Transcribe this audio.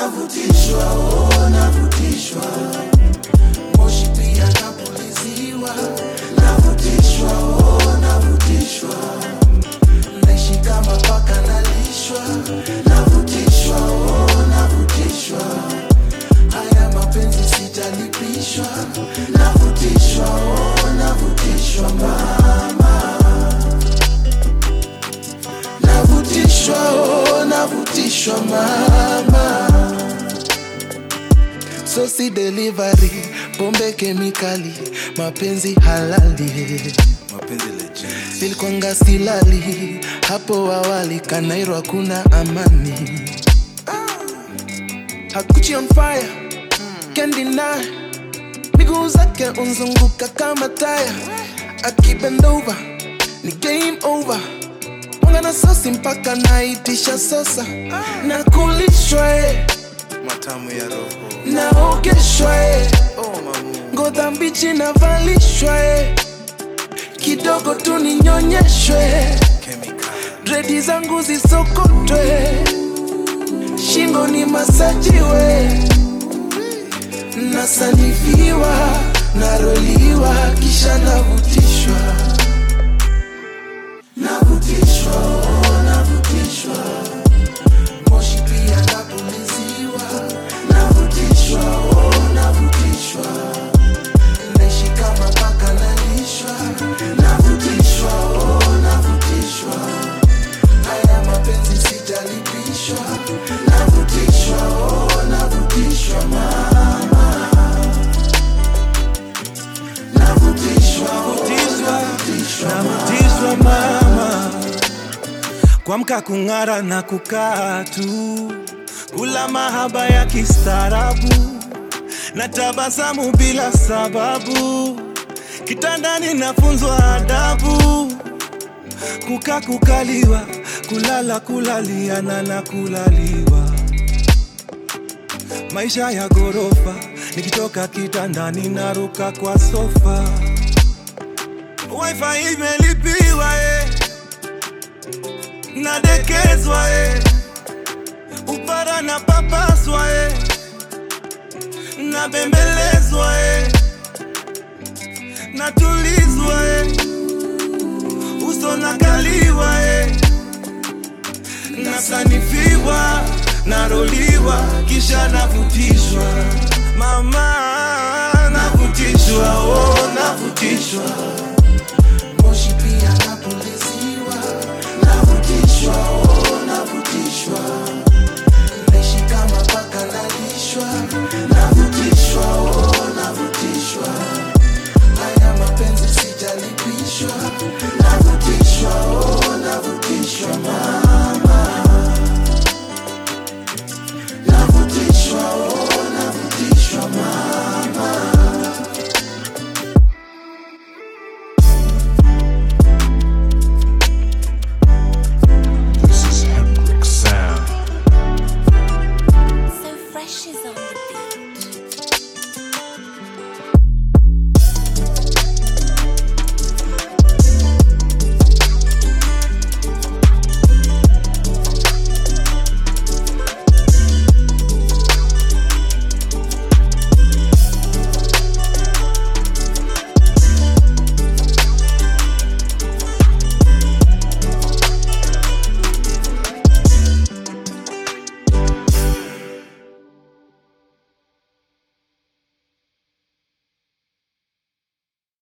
navutishwa oh, navutishwa moshi pia napuliziwa navutishwa oh, navutishwa naishi kama paka nalishwa navutishwa oh, navutishwa haya mapenzi sijalipishwa navutishwa oh, navutishwa mama navutishwa oh, navutishwa mama sosi delivery pombe kemikali mapenzi halali mapenzi legend nilikwanga silali hapo awali kanairo hakuna amani hakuchi on fire can't deny miguu zake unzunguka kama taya akibend over ni game over mwanga na sosi mpaka naitisha sosa na kulishwa eh, matamu ya roho naogeshwa eh, oh mamu ngoza mbichi navalishwa eh, kidogo tu ninyonyeshwe chemical dredi zangu zisokotwe shingo ni masajiwe nasanifiwa naroliwa kisha navutishwa navutishwa oh, navutishwa moshi pia napuliziwa navutishwa oh, navutishwa naishi kama paka nalishwa navutishwa oh, navutishwa haya mapenzi sijalipishwa navutishwa oh, navutishwa mama navutishwa oh, Navutishwa, navutishwa mama, kuamka kung'ara na kukaa tu, kula mahaba ya kistaarabu na tabasamu bila sababu, kitandani nafunzwa adabu, kukaa kukaliwa, kulala kulaliana na kulaliwa, maisha ya ghorofa, nikitoka kitandani naruka kwa sofa wifi imelipiwa eh. nadekezwa eh. upara na papaswa eh. nabembelezwa eh. natulizwa eh. uso nakaliwa eh. nasanifiwa naroliwa kisha navutishwa mama navutishwa oh, navutishwa